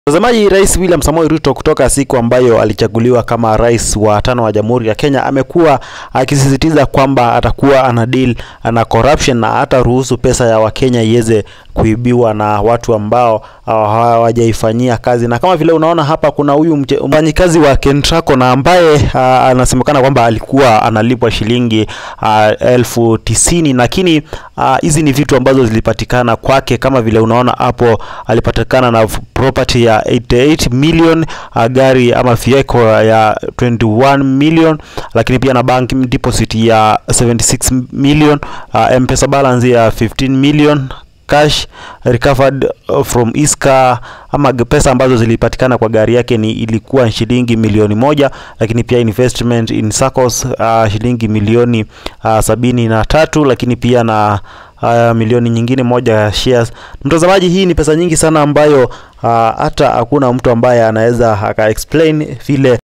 Mtazamaji, Rais William Samoei Ruto kutoka siku ambayo alichaguliwa kama rais wa tano wa Jamhuri ya Kenya amekuwa akisisitiza kwamba atakuwa ana deal na corruption na hata ruhusu pesa ya Wakenya iweze kuibiwa na watu ambao hawajaifanyia kazi. Na kama vile unaona hapa, kuna huyu mfanyikazi wa Kentraco na ambaye uh, anasemekana kwamba alikuwa analipwa shilingi uh, elfu tisini lakini hizi uh, ni vitu ambazo zilipatikana kwake. Kama vile unaona hapo, alipatikana na property ya 88 million uh, gari ama vehicle ya 21 million, lakini pia na bank deposit ya 76 million uh, M-Pesa balance ya 15 million cash recovered from Iska ama pesa ambazo zilipatikana kwa gari yake ni ilikuwa shilingi milioni moja, lakini pia investment in SACCOS uh, shilingi milioni uh, sabini na tatu, lakini pia na uh, milioni nyingine moja ya shares. Mtazamaji, hii ni pesa nyingi sana ambayo uh, hata hakuna mtu ambaye anaweza aka explain vile